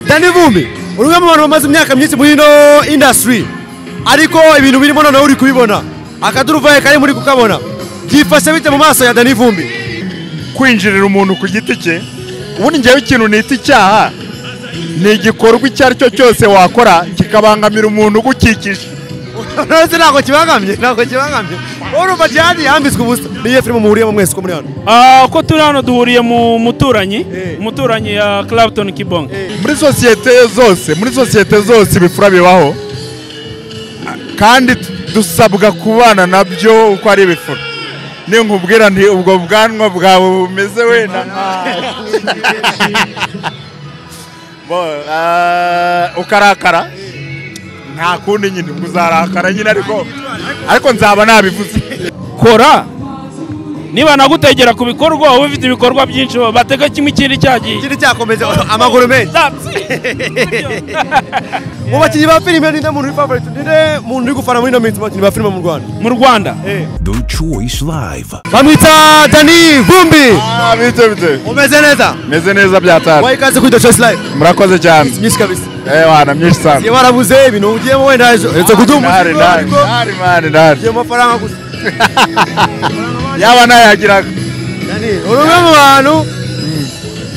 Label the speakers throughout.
Speaker 1: cyane ivumbi uri umwe mu bantu bamaze imyaka myinshi muri ino indasitiri ariko ibintu birimo noneho uri kubibona akaduruvaye kari muri kukabona byifashe bite mu maso ya dani vumbi
Speaker 2: kwinjirira umuntu ku giti cye ubundi ngewe ikintu nita icyaha ni igikorwa icyo ari cyo cyose wakora kikabangamira umuntu ugukikije
Speaker 1: ntacyo ntabwo kibangamye ntabwo kibangamye urumva cyane yambitswe ubusa niyo filime muhuriyemo mwese ko muri hano
Speaker 3: Ah, ko turi hano duhuriye mu muturanyi umuturanyi ya Clapton Kibonge
Speaker 2: muri sosiyete zose muri sosiyete zose ibifura bibaho kandi dusabwa kubana nabyo uko ari ibifura ni nkubwira nti ubwo bwanwa bwawe bumeze wenda Bo, ah, ukarakara nta kundi nyine ubwo uzarakara nyine ariko ariko nzaba nabivuze
Speaker 3: kora niba nagutegera ku bikorwa uba ufite ibikorwa byinshi batega kimwe ikindi cyagiye
Speaker 1: ikindi cyakomeje amaguru menshi
Speaker 3: That's
Speaker 1: mu bakinnyi ba filime ninde muntu uri favorite ninde muntu uri gufana muri ino minsi mu bakinnyi ba filime mu rwanda
Speaker 3: mu Rwanda
Speaker 4: The Choice Live.
Speaker 1: bamwita dani vumbi
Speaker 2: Ah, bite bite
Speaker 1: umeze neza
Speaker 2: meze neza byatara
Speaker 1: wayi ikaze kuri the choice live
Speaker 2: murakoze cyane
Speaker 1: myinshi kabisa
Speaker 2: eh wana myinshi sana
Speaker 1: iyo warabuze ibintu ugiyemo wenda ejo uretse kuduha
Speaker 2: Ndari,
Speaker 1: umuziki
Speaker 2: ndari,
Speaker 1: ariko
Speaker 2: ndari, mani, ndari.
Speaker 1: ugiye mu mafaranga gusa
Speaker 2: yaba nayagiraga
Speaker 1: Dani uri umwe mu bantu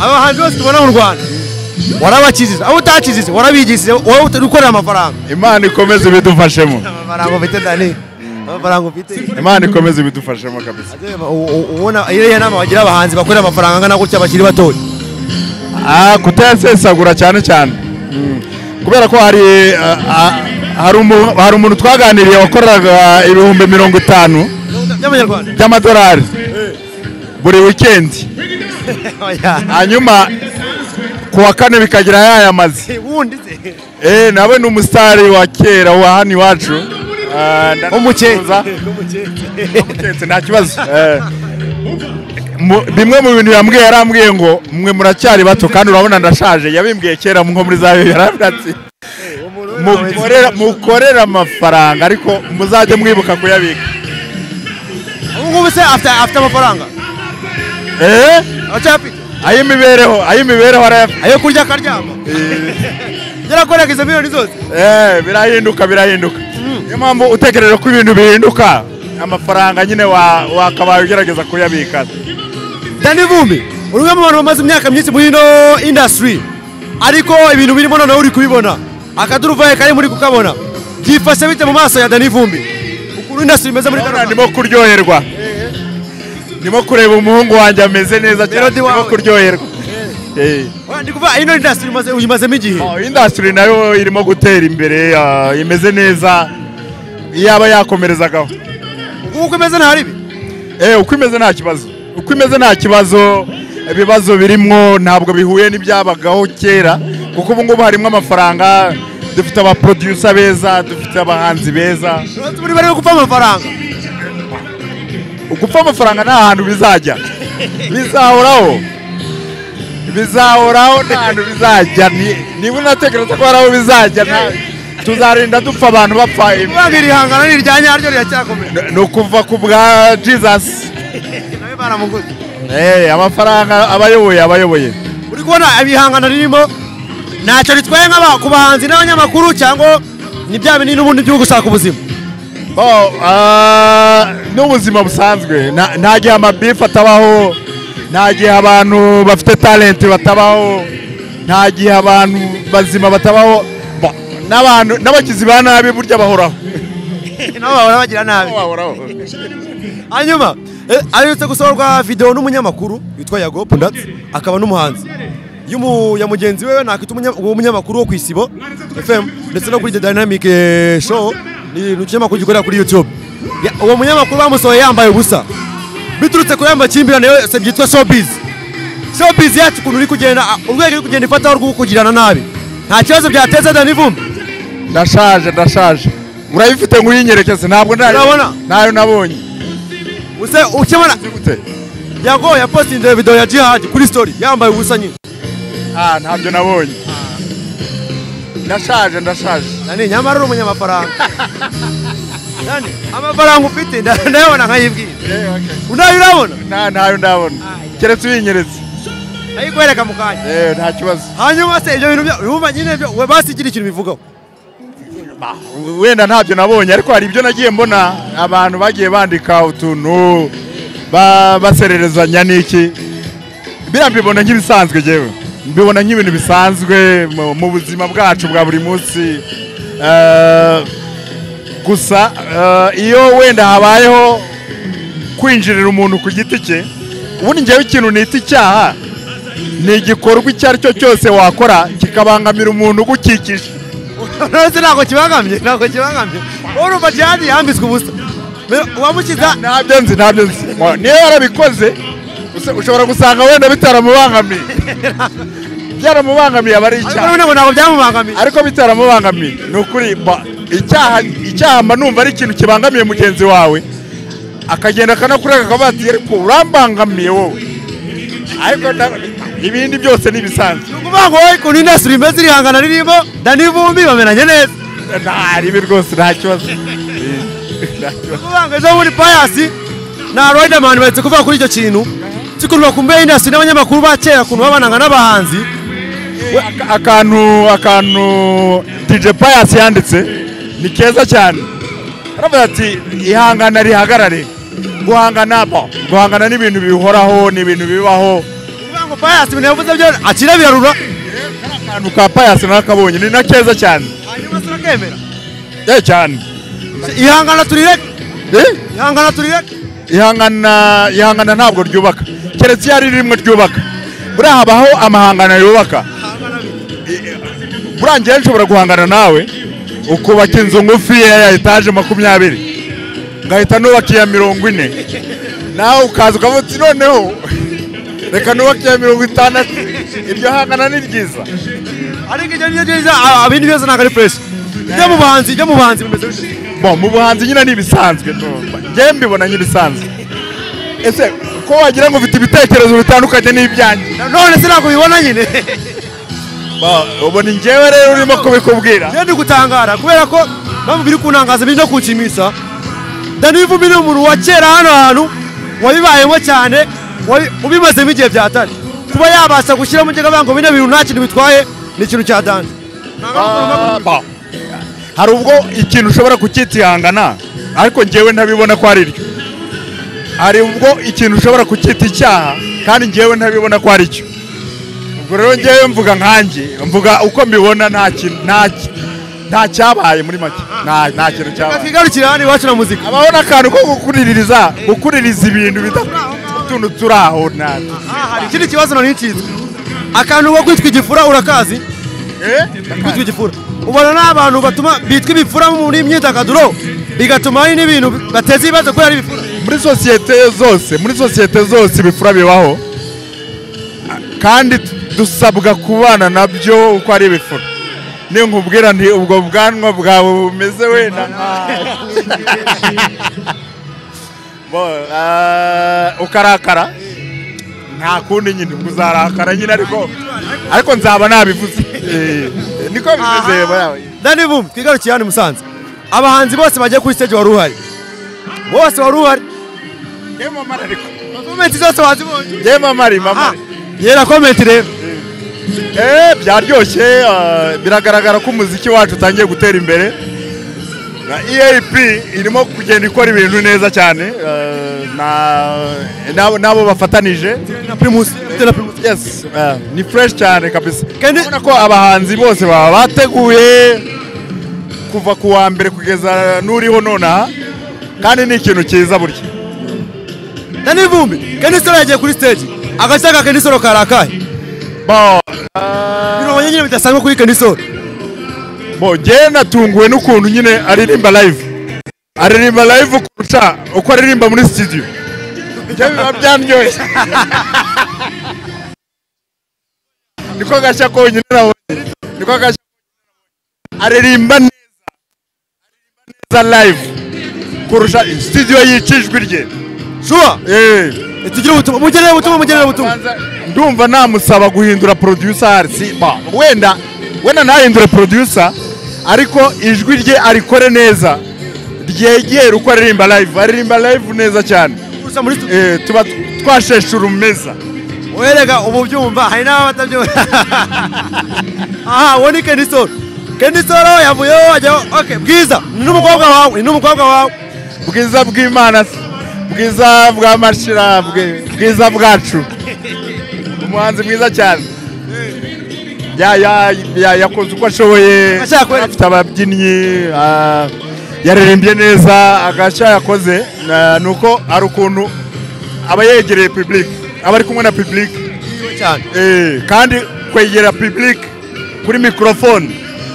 Speaker 1: abahanzi bose tubona mu rwanda warabakijije abo utakijije warabigishije wowe ukorera amafaranga
Speaker 2: imana ikomeze ibidufashemo
Speaker 1: amafaranga ufite dani amafaranga ufite
Speaker 2: imana ikomeze ibidufashemo kabisa
Speaker 1: U- u- ubona iriya nama wagira abahanzi bakorera amafaranga angana gutya bakiri batoya
Speaker 2: ah kutayasesagura cyane cyane Mm. kubera ko hari ah, ah, hari umu- hari umuntu twaganiriye wakoraga ibihumbi mirongo itanu
Speaker 1: by'amanyarwanda
Speaker 2: by'amadolari buri wikendi
Speaker 1: Oya.
Speaker 2: hanyuma ku wa kane bikagira yayamaze
Speaker 1: ubundi se
Speaker 2: Eh, nawe ni umusitari wa kera wa hano iwacu Ah, ndanamutuza. Umuketse, nta kibazo Eh, mu- bimwe mu bintu yambwiye yarambwiye ngo mwe muracyari bato kandi urabona ndashaje yabimbwiye kera nko muri za yarambwiye ati "Mukorera- mukorere amafaranga ariko muzajye mwibuka kuyabika
Speaker 1: ubu ngubu se afite afite amafaranga
Speaker 2: Eh,
Speaker 1: aracyafite
Speaker 2: ay'imibereho ay'imibereho arayafite
Speaker 1: ayo kurya akaryama yarakoraga izo miliyoni zose
Speaker 2: Eh, birahinduka birahinduka niyo mpamvu utekereje ko ibintu bihinduka amafaranga nyine wa- wakabaye ugerageza kuyabika
Speaker 1: dani vumbi uri umwe mu bantu bamaze imyaka myinshi muri ino indasitiri ariko ibintu birimo noneho uri kubibona akaduruvaye kari muri kukabona byifashe bite mu maso ya dani vumbi ukuntu indasitiri imeze muri
Speaker 2: Ndabona
Speaker 1: kano
Speaker 2: ndimo kuryoherwa ndimo kureba umuhungu wanjye ameze neza cyane
Speaker 1: Melody wawe.
Speaker 2: ndimo kuryoherwa Eh.
Speaker 1: Oya, ndi kuvuga ino indasitiri umaze- uyimazemo igihe
Speaker 2: Oh, industry nayo irimo gutera imbere ah, imeze neza yaba yakomerezagaho
Speaker 1: uko imeze nta ribi
Speaker 2: Eh, uko imeze nta kibazo uko imeze nta kibazo ibibazo birimwo ntabwo bihuye n'ibyabagaho kera kuko ubu ngubu harimo amafaranga dufite abaproducer beza dufite abahanzi beza
Speaker 1: muri bari gupfa amafaranga
Speaker 2: gupfa amafaranga nta hantu bizajya bizahoraho bizahoraho nta hantu bizajya Ni- niba unatekereza ko hari aho bizajya nta- tuzarinda dupfa abantu bapfa
Speaker 1: kuvuga ngo iri hangano ni irya nyaryo riracyakomeye
Speaker 2: ni ukuva ku bwa jesus
Speaker 1: nawe baramuguze
Speaker 2: Eh, amafaranga abayoboye abayoboye
Speaker 1: uri kubona ibihangano birimo ntacyo ritwaye nk'aba- ku bahanzi n'abanyamakuru cyangwa ni bya binini n'ubundi byo gushaka ubuzima
Speaker 2: Bo, ah, n'ubuzima busanzwe Nta- nta gihe amabifu atabaho nta gihe abantu bafite talenti batabaho nta gihe abantu bazima batabaho Bo, n'abantu n'abagizi ba nabi burya bahoraho
Speaker 1: nabo bahora bagira nabi hanyuma eh, aherutse gusohorwa videwo n'umunyamakuru witwa yagopu ndetse akaba n'umuhanzi y'umu- ya mugenzi we nakwita umunya- uwo munyamakuru wo ku isibo fm ndetse no kuri the dynamic eh, show ni ni ikinyamakuru gikorera kuri youtube Ya- uwo munyamakuru bamusohoye yambaye ubusa biturutse ku y'amakimbirane yose byitwa showbiz showbiz yacu ukuntu uri kugenda ah, urwego uri kugenda ifataho rwo kugirana nabi nta kibazo byateza dani vumbi
Speaker 2: ndashaje ndashaje urayifite ngo uyinyerekeze ntabwo nayo-
Speaker 1: Urabona?
Speaker 2: nayo nabonye
Speaker 1: use ukemura
Speaker 2: Uzi gute?
Speaker 1: yago yapostinze video ya jihad kuri story yambaye ubusa nyine
Speaker 2: Ah, ntabyo nabonye ndashaje ndashaje
Speaker 1: nani nyamara uri umunyamafaranga nani amafaranga ufite nda- ndayabona nkayibwira unayo urabona
Speaker 2: nta ntayo ndabona keretse uyinyeretse
Speaker 1: ndayikwereka mu kanya
Speaker 2: yewe nta kibazo
Speaker 1: hanyuma se ibyo bintu bya- wumva nyine byo we basigira ikintu bivugaho
Speaker 2: wenda ntabyo nabonye ariko hari ibyo nagiye mbona abantu bagiye bandika utuntu ba- basererezanya n'iki biriya mbibona nk'ibisanzwe yewe mbibona nk'ibintu bisanzwe mu- mu buzima bwacu bwa buri munsi Eh, gusa eh, iyo wenda habayeho kwinjirira umuntu ku giti cye ubundi ngewe ikintu nita icyaha ni igikorwa icyo ari cyo cyose wakora kikabangamira umuntu ugukikije
Speaker 1: nonese ntabwo kibangamye ntabwo kibangamye urumva jihadi yambitswe ubusa Me- uwamukiza
Speaker 2: ntabyo nzi ntabyo nzi Wa- niyo yarabikoze usa- ushobora gusanga wenda bitaramubangamiye byaramubangamiye aba ari
Speaker 1: ariko
Speaker 2: icyaha
Speaker 1: none ngo ntabwo byamubangamiye
Speaker 2: ariko bitaramubangamiye ni ukuri ba- icyaha icyaha mba numva ari ikintu kibangamiye mugenzi wawe akagenda akanakurega akavuga ati ariko urambangamiye wowe ariko na- ibindi byose ni ibisanzwe
Speaker 1: ni ukuvuga ngo wowe ukuntu indasitiri imeze iri hangana ririmo dani vumbi bamenanye neza
Speaker 2: nta ribi rwose nta kibazo Nta
Speaker 1: ni
Speaker 2: kibazo.
Speaker 1: ukuvuga ngo ejo bundi payasi na riderman bahetse kuvuga kuri icyo kintu cy'ukuntu bakumbuye indasitiri n'abanyamakuru ba kera ukuntu babananga n'abahanzi
Speaker 2: We- aka- akantu akantu DJ Pius yanditse ni keza cyane aravuga ati ihangana rihagarare guhangana bo guhangana n'ibintu bihoraho ni ibintu bibaho
Speaker 1: ni ukuvuga ngo payasi ibintu yavuze byo akira birarura
Speaker 2: akantu ka Pius nakabonye ni na keza cyane
Speaker 1: hanyuma se urakemera
Speaker 2: eh cyane
Speaker 1: ihangana turireke
Speaker 2: eh
Speaker 1: ihangana turireke
Speaker 2: ihangana ihangana ntabwo ryubaka keretse iyo ari rimwe ryubaka buriya habaho amahangano yubaka buriya ngewe nshobora guhangana nawe ukubaka inzu ngufi ya etaje makumyabiri ngahita nubaka iya mirongo ine nawe ukaza ukavuga uti noneho reka nubake iya mirongo itandatu iryo hangana ni ryiza
Speaker 1: ariko ibyo ni byo byiza a- abindi byose ntabwo ari fureshi ibyo mu buhanzi ibyo mu buhanzi bimeze gutya.
Speaker 2: bo mu buhanzi nyine ni ibisanzwe ngewe mbibona nk'ibisanzwe ese ko wagira ngo ufite ibitekerezo bitandukanye n'ibyanjye
Speaker 1: none se ntabwo ubibona nyine
Speaker 2: Ba- ubu ni njyewe rero urimo kubikubwira
Speaker 1: rero ndi gutangara kubera ko mpamvu biri kunangaza biri no kunshimisha dani vumbi ni umuntu wa kera hano hantu wabibayemo cyane wabi- ubimazemo igihe byatari kuba yabasha gushyiramo injyabango bino bintu nta kintu bitwaye ni ikintu cya dani
Speaker 2: Ah, ba. hari ubwo ikintu ushobora kukitihangana ariko njyewe ntabibona ko ari ryo hari ubwo ikintu ushobora kukita icyaha kandi njyewe ntabibona ko ari cyo ubwo rero njyewe mvuga nkanjye mvuga uko mbibona nta kintu- nta ki- nta cyabaye muri make nta nta kintu cyabaye
Speaker 1: twigarukira hano iwacu na muzika
Speaker 2: habaho n'akantu ko gukuriririza gukuririza ibintu bidatutuntu turi aho na
Speaker 1: hari ikindi kibazo nari nshinzwe akantu ko kwitwa igifura urakazi
Speaker 2: Eh?
Speaker 1: kwitwa igifura ubona ni abantu batuma bitwa ibifura muri imyidagaduro bigatuma hari n'ibintu bateza ibibazo kubera ari ibifura
Speaker 2: muri sosiyete zose muri sosiyete zose ibifura bibaho kandi dusabwa kubana nabyo uko ari ibifura ninkubwira nti ubwo bwanwa bwawe bumeze wenda nka- Bo, ah, ukarakara nta kundi nyine ubwo uzarakara nyine ariko ariko nzaba nabivuze Eh, niko bimeze bawe
Speaker 1: dani vumbi twigarukiye hano i musanze abahanzi bose bagiye kuri stage wari uhari bose wari uhari
Speaker 2: yema mara ariko
Speaker 1: komenti zose wazibonye
Speaker 2: yema mari mama
Speaker 1: Ah, yera komenti rero
Speaker 2: Eh, byaryoshye ah, biragaragara ko umuziki wacu utangiye gutera imbere na EAP irimo kugenda ikora ibintu neza cyane ah, na- n'abo- n'abo bafatanije
Speaker 1: na primus bitewe na primus
Speaker 2: yes ah, ni fresh cyane kabisa
Speaker 1: Kandi-
Speaker 2: urabona ko abahanzi bose baba bateguye kuva ku wa mbere kugeza n'uriho nonaha kandi ni ikintu cyiza burya
Speaker 1: dani vumbi kenisoro yagiye kuri stage agashya ka kenisoro karakaye
Speaker 2: Bo-
Speaker 1: mirongo nyine bidasanzwe kuri kenisoro
Speaker 2: bo njyewe natunguwe n'ukuntu nyine aririmba live aririmba live kurusha uko aririmba muri studio njyewe biba byandyoshye niko gashya konyine nabonye niko gashya konyine nabonye. aririmba neza aririmba neza live kurusha studio yicijwe rye
Speaker 1: shuwa
Speaker 2: eh
Speaker 1: tugire ubutumwa mugenere ubutumwa mugenere ubutumwa
Speaker 2: ndumva namusaba guhindura producer si ba wenda wenda ntahindure producer ariko ijwi rye arikore neza ryegere uko aririmba live aririmba live neza cyane
Speaker 1: Gusa muri stu-
Speaker 2: Eh, tuba twashesha urumeza
Speaker 1: wereka uba ubyumva hari n'aba batabyumva aha uwo ni kenisoro kenisoro yavuyeho ajyaho ok bwiza ni n'umukobwa wawe ni n'umukobwa wawe
Speaker 2: bwiza bw'imana se bwiza bwa mashira bwe- bwiza bwacu umuhanzi mwiza cyane Ya- ya- ya- yakoze uko ashoboye
Speaker 1: Ashaka kwe-
Speaker 2: afite ababyinnyi ah, yaririmbye neza agashya yakoze ah, ni uko hari ukuntu aba yegereye pibulike aba ari kumwe na pibulike
Speaker 1: cyane
Speaker 2: Eh, kandi kwegera public kuri microphone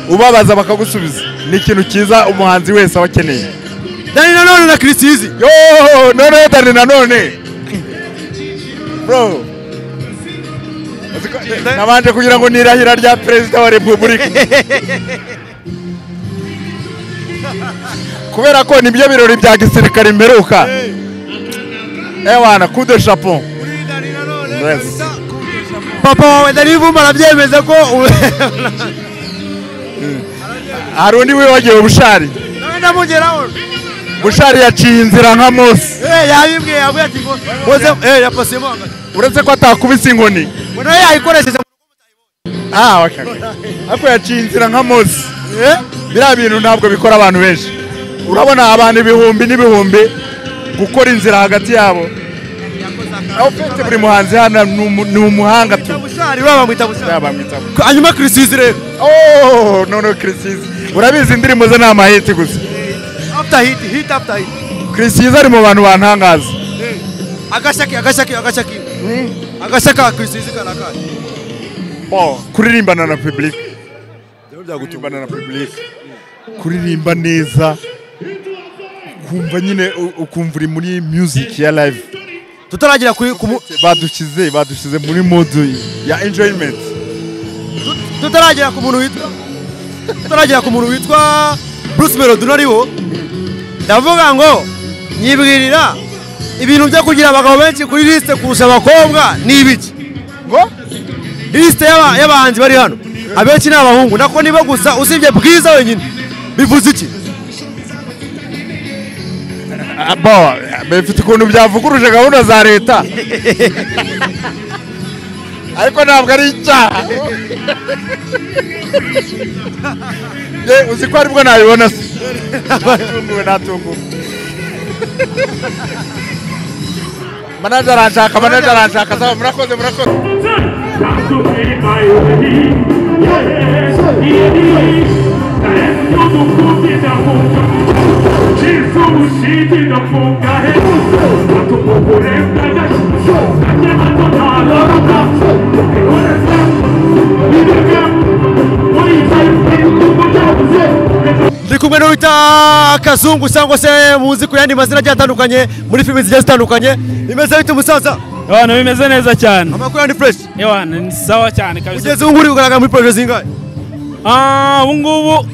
Speaker 2: ubabaza bakagusubiza ni ikintu cyiza umuhanzi wese aba akeneye
Speaker 1: dani nanone na kirisizi
Speaker 2: yo none dani nanone bro Uzi ko- nabanje kugira ngo nirahira rya perezida wa repubulika kubera ko nibyo birori bya gisirikare imperuka ewana kude chapeau Yes.
Speaker 1: papa wawe dani vumba arabyemeza ko
Speaker 2: hari undi wibagiwe bushari
Speaker 1: nawe ndamugeraho
Speaker 2: bushari yaciye inzira nka mose
Speaker 1: Eh, yabibwiye yavuye ati ngo muze eh, yapasiyemo hagati
Speaker 2: uretse ko atakubise inkoni
Speaker 1: ngo nawe yayikoresheje
Speaker 2: Ah, okay. ariko yaciye inzira nka mose
Speaker 1: Eh?
Speaker 2: biriya bintu ntabwo bikora abantu benshi urabona abantu ibihumbi n'ibihumbi gukora inzira hagati yabo ufite buri muhanzi hano ni umu- ni umuhanga tu
Speaker 1: bushari we bamwita bushari
Speaker 2: yabamwitaho
Speaker 1: hanyuma kirisizi rero
Speaker 2: oh none kirisizi urabizi indirimbo ze ni amahiti gusa
Speaker 1: after hit hit after hit
Speaker 2: kirisizi ari mu bantu bantangaza
Speaker 1: agashaki agashaki agashaki agashaka kirisizi karakaye
Speaker 2: Bo, kuririmbana na public kuririmbana na public kuririmba neza kumva nyine u- ukumva uri muri music ya live
Speaker 1: tutaragira kuri ku mu-
Speaker 2: badushyize badushyize muri mode ya enjoyment
Speaker 1: tutaragera ku muntu witwa tutaragera ku muntu witwa Bruce Melody nariwo ndavuga ngo nyibwirira ibintu byo kugira abagabo benshi kuri liste kurusha abakobwa ni ibiki ngo liste y'aba- y'abahanzi bari hano abenshi ni abahungu nako nibo gusa usibye bwiza wenyine bivuze iki
Speaker 2: Ah, bo bifite ukuntu byavuguruje gahunda za leta ariko ntabwo ari icyaha ye uzi ko aribwo nabibona se natunguwe natunguwe manaje aranshaka manaje aranshaka sawa murakoze murakoze
Speaker 5: Yeah.
Speaker 1: ndi kumwe n'uwita kazungu cyangwa se muzi ku yandi mazina agiye atandukanye muri filime zigiye zitandukanye bimeze bite umusaza
Speaker 3: abantu bimeze neza cyane
Speaker 1: amakuru yandi fureshi
Speaker 3: yewana ni sawa cyane kabisa
Speaker 1: ugeze ubu nguri ugaragara muri poroje zingahe
Speaker 3: Ah, ubu ngubu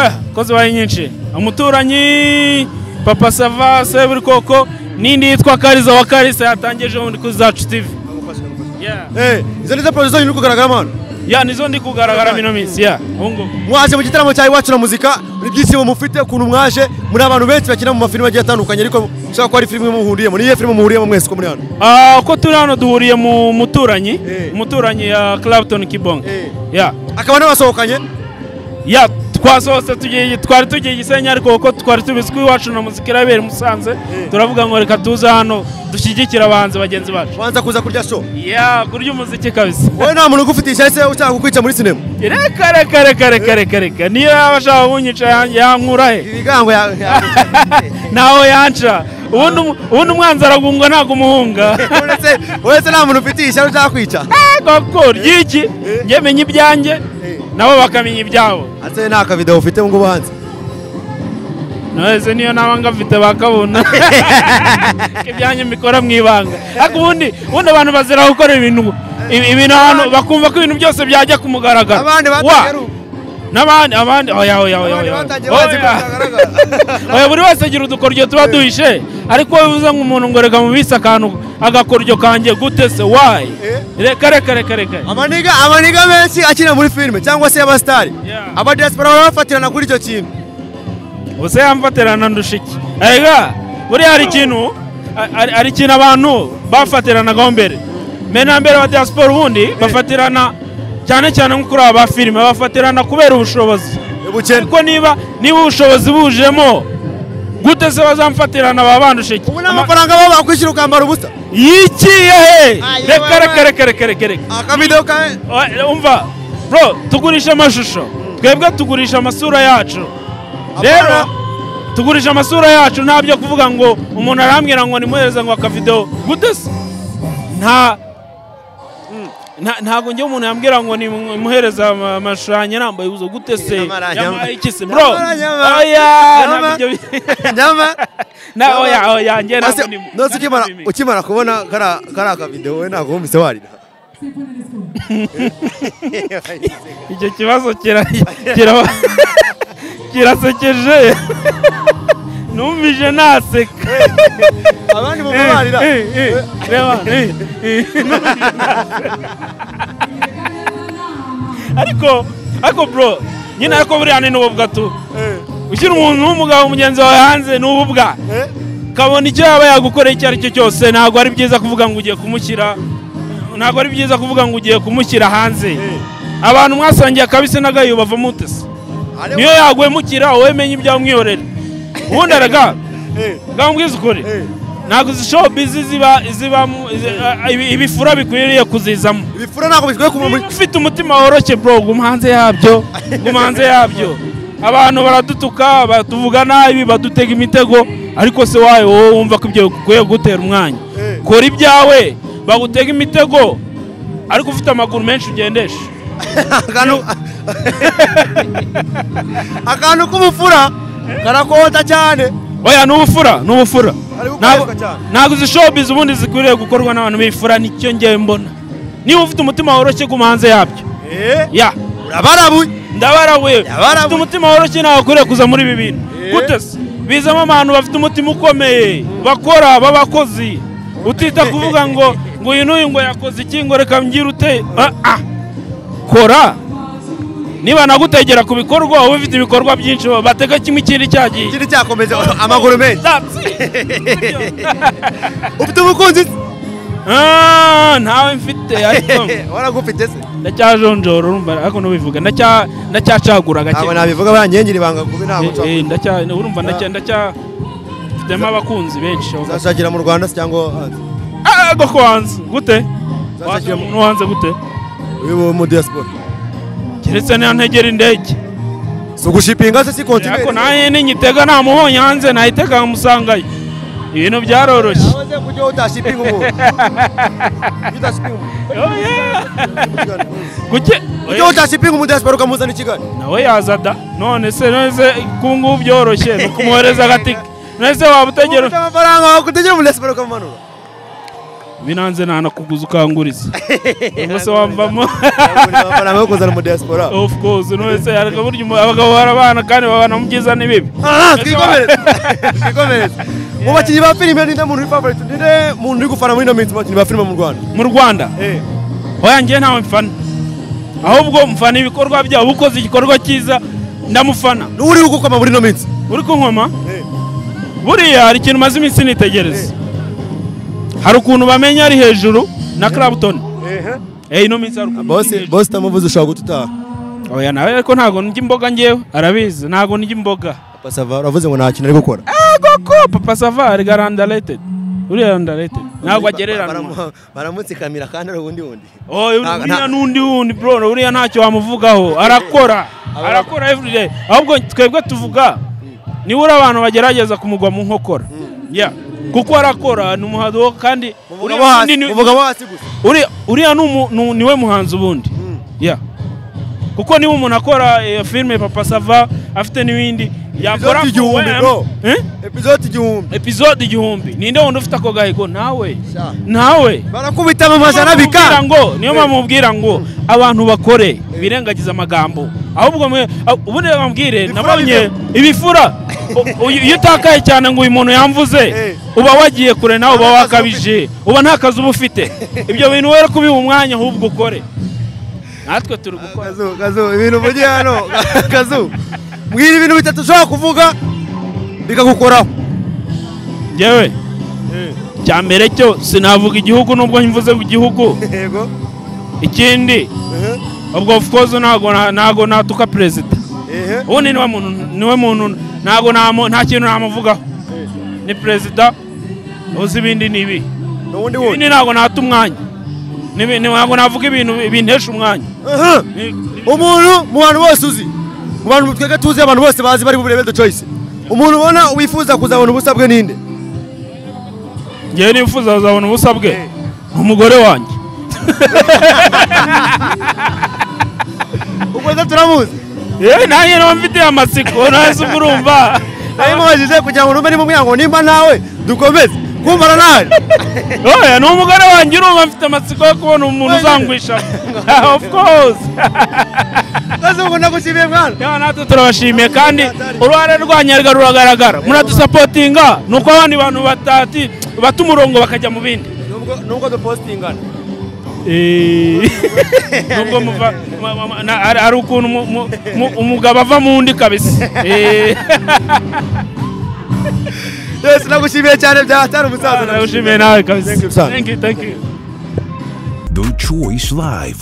Speaker 3: eh ko zibaye nyinshi umuturanyi papa sava seburikoko n'indi yitwa kariza wa karisa yatangeje ubundi kuri zacu tv Yeah.
Speaker 1: Eh, izo nizo poroje zonyu uri kugaragaramo hano
Speaker 3: ya nizo ndi kugaragara mino minsi ya ubu ngubu
Speaker 1: mwaje mu gitaramo cya iwacu na muzika muri byishimo mufite ukuntu mwaje muri abantu benshi bakina mu mafilime agiye atandukanye ariko ushobora kuba ari filime muhuriyemo niyo filime muhuriyemo mwese ko muri hano
Speaker 3: Ah, uko turi hano duhuriye mu muturanyi
Speaker 1: Eh.
Speaker 3: umuturanyi ya Clapton Kibonge
Speaker 1: Eh.
Speaker 3: ya
Speaker 1: akaba n'abasohokanye
Speaker 3: ya twasohotse tugiye twari tugiye Gisenyi ariko kuko twari tubizi ko iwacu na muzika irabera i Musanze turavuga ngo reka tuze hano dushyigikire abahanzi bagenzi bacu
Speaker 1: wanza kuza kurya show
Speaker 3: ya kurya umuziki kabisa
Speaker 1: wowe nta muntu ugufite ishyari se ushaka kukwica muri sinema
Speaker 3: reka reka reka reka reka reka niyo yaba ashaka kunyica ya- yankura he
Speaker 1: ibigango ya ya-
Speaker 3: ntaho yanca ubundi umu- ubundi umwanzi aragungwa ntabwo umuhunga
Speaker 1: uretse uretse nta muntu ufite ishyari ushaka kwica
Speaker 3: koko ry'iki njye menya ibyanjye nabo bakamenya ibyabo
Speaker 1: ase nta kavidewo ufite ngo ubanze
Speaker 3: nose niyo naba ngafite bakabona ibyanjye mbikora mu ibanga ariko ubundi ubundi abantu bazira gukora ibintu ibi- ibintu ahantu bakumva ko ibintu byose byajya ku mugaragaro
Speaker 1: abandi
Speaker 3: Wa!
Speaker 1: batangiye ari-
Speaker 3: n'abandi abandi oya oya oya
Speaker 1: abandi
Speaker 3: oya
Speaker 1: batangiye
Speaker 3: oya.
Speaker 1: bazi ko bitagaragara
Speaker 3: oya buri wese agira udukoryo tuba duhishe ariko wowe uza nk'umuntu ngo reka mubise akantu agakoryo kanjye gute se wayi reka reka reka reka
Speaker 1: amaniga amaniga menshi akina muri filime cyangwa se y'abasitari
Speaker 3: Yeah.
Speaker 1: aba diaspora barabafatirana kuri icyo kintu
Speaker 3: ubuse yamfatirana ndusha iki erega buriya hari ikintu hari- hari ikintu abantu bafatiranaga mbere mbere na mbere ba diaspora ubundi bafatirana cyane cyane nko kuri aba filime bafatirana kubera ubushobozi
Speaker 1: bukene
Speaker 3: kuko niba niba ubushobozi bujemo gute se bazamfatirana babandushe iki
Speaker 1: ubu nta mafaranga baba bakwishyura ukambara ubusa
Speaker 3: yikiye he
Speaker 1: Ayo,
Speaker 3: reka
Speaker 1: baba.
Speaker 3: reka reka reka reka reka
Speaker 1: akabido ka
Speaker 3: Oya, umva bro tugurisha amashusho twebwe tugurisha amasura yacu rero tugurisha amasura yacu nta byo kuvuga ngo umuntu arambwira ngo nimuhereze ngo akavidewo gute se nta nta- ntabwo njye umuntu yambwira ngo nimuhereze ama- amashusho yanjye nambaye ubuzo gute se
Speaker 1: Nyamara, nyamara.
Speaker 3: yambaye iki se bro
Speaker 1: Nyamara, nyamara.
Speaker 3: oya ntabwo
Speaker 1: Nyamara.
Speaker 3: ibyo bi-
Speaker 1: nyama
Speaker 3: na oya oya njye
Speaker 1: Ase-
Speaker 3: ntabwo ni-
Speaker 1: nose ukimara
Speaker 3: ntabwo ni-
Speaker 1: ukimara kubona kara kara akabido we ntabwo wumvise warira
Speaker 3: icyo kibazo kira- kira- kirasekeje numvije naseka
Speaker 1: abandi bumva barira
Speaker 3: Eh, eh, reba, eh, eh, numvise naseka. ariko ariko bro nyine ariko buriya ni n'ububwa tu ushyira umuntu w'umugabo mugenzi wawe hanze ni ububwa
Speaker 1: Eh?
Speaker 3: kabona icyo yaba yagukoreye icyo ari cyo cyose ntabwo ari byiza kuvuga ngo ugiye kumushyira ntabwo ari byiza kuvuga ngo ugiye kumushyira hanze abantu mwasangiye akabisi n'agahiye bavamo utese
Speaker 1: Ariko-
Speaker 3: niyo yaguhemukira wowe menye ibyawe umwihorere ubundi araga
Speaker 1: Eh,
Speaker 3: gambwiza ukuri
Speaker 1: eh.
Speaker 3: ntabwo izi show bizi ziba zibamo izi- a- ibi- ibifura bikwiriye kuzizamo
Speaker 1: ibifura ntabwo bikwiye kuva muri
Speaker 3: niba ufite umutima woroshye bro guma hanze yabyo guma hanze yabyo abantu baradutuka batuvuga nabi badutega imitego ariko se wawe wowe wumva ko ibyo bikwiye kugutera umwanya
Speaker 1: Eh.
Speaker 3: kora ibyawe bagutega imitego ariko ufite amaguru menshi ugendesha
Speaker 1: akantu akantu k'ubufura karakota cyane
Speaker 3: oya ni ubufura ni ubufura
Speaker 1: Ari gukoreshwa
Speaker 3: Ntabwo-
Speaker 1: cyane.
Speaker 3: ntabwo izi showbiz ubundi zikwiriye gukorwa n'abantu bifura nicyo ngewe mbona niba ufite umutima woroshye guma hanze yabyo ya
Speaker 1: urabarabuye
Speaker 3: ndabara wewe
Speaker 1: Ndabara
Speaker 3: ufite
Speaker 1: wewe.
Speaker 3: umutima woroshye ntabwo ukwiriye kuza muri ibi bintu
Speaker 1: Eh.
Speaker 3: gute se bizamo abantu bafite umutima ukomeye bakora b'abakozi utita kuvuga ngo ngo uyu n'uyu ngo yakoze iki ngo reka mbwira ute ah, ah. kora niba nagutegera ku bikorwa uba ufite ibikorwa byinshi bateka kimwe ikindi cyagiye
Speaker 1: ikindi cyakomeza amaguru menshi
Speaker 3: That's it.
Speaker 1: ufite umukunzi
Speaker 3: Ah, ntawe mfite ariko
Speaker 1: waragufite se
Speaker 3: ndacyajonjora urumva ariko nubivuga ndacya- ndacyacagura gake
Speaker 1: ntabwo nabivuga baranyengera ibanga kubi ntabwo
Speaker 3: Eh, eh,
Speaker 1: nshobora
Speaker 3: ndacya urumva ndacya ndacya mfitemo abakunzi benshi aho.
Speaker 1: uzashakira mu rwanda se cyangwa hanze
Speaker 3: Ah, goko wanze gute
Speaker 1: Nzashakira mu-
Speaker 3: nuwanze gute
Speaker 1: uyu wo mu diaspora
Speaker 3: keretse niyo ntegera indege
Speaker 1: si ugushipinga se si kontineri
Speaker 3: ariko nayo ningitega namuhonye hanze nayitega nkamusangayo ibintu byaroroshye
Speaker 1: nahoze kujya utashipinga umuntu Ujya udashipinga umuntu
Speaker 3: Oh, yeah. Kuki-
Speaker 1: ujya utashipinga umu diaspora ukamuzana i kigali
Speaker 3: nawe yaza da none se none se ku ngubu byoroshye ni ukumuhereza agatike none se waba utegera
Speaker 1: ufite amafaranga wakutegera umu diaspora ukamumanura
Speaker 3: binanze ntanakuguza ukanguriza ubwo se wamvamo
Speaker 1: Urabona amafaranga yo kuzana umu diaspora
Speaker 3: of course none se ariko burya umu- abagabo barabana kandi babana mu byiza n'ibibi
Speaker 1: Ah, twikomereze twikomereze mu bakinnyi ba filime ninde muntu uri favorite ninde muntu uri gufana muri ino minsi mu bakinnyi ba filime mu rwanda
Speaker 3: mu rwanda oya njye ntawe mfana ahubwo mfana ibikorwa byabo ukoze igikorwa cyiza ndamufana
Speaker 1: n'uwo uri gukoma muri ino minsi
Speaker 3: uri kunkoma buriya hari ikintu umaze iminsi nitegereza hari ukuntu bamenya ari hejuru na clapton eh ino minsi hari ukuntu
Speaker 1: bose
Speaker 3: ari hejuru.
Speaker 1: bose utamuvuze ushobora guta utaha
Speaker 3: oya nawe ariko ntago ndya imboga njyewe arabizi ntago ndya imboga
Speaker 1: papa sava uravuze ngo nta kintu ari gukora
Speaker 3: ko papa savari gara underrated uriya underrated ntago agereranwa
Speaker 1: Baramu- baramutsikamira kandi ari ubundi wundi
Speaker 3: oya
Speaker 1: Nta-
Speaker 3: uriya
Speaker 1: nta-
Speaker 3: n'undi wundi bro uriya ntacyo wamuvugaho arakora arakora everyday ahubwo twebwe tuvuga nibura abantu bagerageza kumugwa mu nkokora yeah kuko arakora ni umuhado kandi
Speaker 1: Uvuga
Speaker 3: uriya
Speaker 1: bo hasi-
Speaker 3: wundi ni-
Speaker 1: uvuga bo hasi gusa
Speaker 3: uriya- uriya ni umu- ni- niwe muhanzi ubundi yeah kuko niba umuntu akora eh, filime papa sava afite n'ibindi yakora
Speaker 1: Episode igihumbi,
Speaker 3: ku-
Speaker 1: bro.
Speaker 3: Eh?
Speaker 1: epizode igihumbi
Speaker 3: episode igihumbi ninde wundi ufite ako gahigo nawe
Speaker 1: Sha.
Speaker 3: nawe
Speaker 1: barakubita mu majana
Speaker 3: Mubwira
Speaker 1: bika
Speaker 3: ngo niyo mpamvu mubwira ngo abantu bakore birengagiza amagambo ahubwo mwe ah, ubundi reka mubwire
Speaker 1: Ibifura
Speaker 3: nabonye ibifura U- uyu- iyo utakaye cyane ngo uyu muntu
Speaker 1: Eh.
Speaker 3: yamvuze uba wagiye kure nawe
Speaker 1: Nta
Speaker 3: uba
Speaker 1: kazi
Speaker 3: wakabije uba nta kazi uba ufite ibyo bintu were kubiha umwanya ahubwo ukore natwe turi gukora
Speaker 1: kazu kazu ibintu mugiye hano kazu mbwira ibintu bitatu ushobora kuvuga bikagukoraho
Speaker 3: ngewe cya mbere cyo sinavuga igihugu nubwo mvuze ku gihugu
Speaker 1: yego
Speaker 3: ikindi
Speaker 1: ehe,
Speaker 3: ubwo of course ntago na- ntago natuka perezida
Speaker 1: ehe
Speaker 3: ubundi niwe muntu niwe muntu ntago namu- nta kintu namuvugaho ni perezida uzi ibindi ni ibi
Speaker 1: n'ubundi wundi
Speaker 3: ibindi ntago nata umwanya Nibi- ni- ntago navuga ibintu bi- bintesha umwanya
Speaker 1: Aha.
Speaker 3: Ni- ni-
Speaker 1: umuntu mu bantu bose uzi mu bantu twebwe tuzi abantu bose bazi bari buburebe the choice umuntu ubona wifuza kuzabona ubusa bwe ninde
Speaker 3: njyewe nifuza kuzabona ubusa bwe ni umugore wanjye
Speaker 1: ubwo se turamuzi
Speaker 3: yewe nanjye niba mfitiye amatsiko ntazi ubwo urumva
Speaker 1: nabimubajije kugira ngo numve ni mu mwango nimba nawe dukomeze kumvana nawe
Speaker 3: oya ni umugore wanjye urumva mfite amatsiko yo kubona umuntu
Speaker 1: Wenyine.
Speaker 3: uzangwisha of course
Speaker 1: maze ubu ndagushimiye mwana
Speaker 3: Yewe natwe turabashimiye kandi uruhare rwanyarwa ruragaragara muradusapotinga ni uko abandi bantu batati bata umurongo bakajya mu bindi
Speaker 1: nubwo dupositingana
Speaker 3: nubwo muva ma- ma- ma- na- ari ari ukuntu mu- mu- mu- umugabo ava mu wundi kabisa Eh,
Speaker 1: yesi nagushimiye cyane byatari umusaza
Speaker 3: ndabashimiye nawe kabisa
Speaker 1: Thank you, son.
Speaker 3: Thank you, thank you.
Speaker 4: The Choice Live.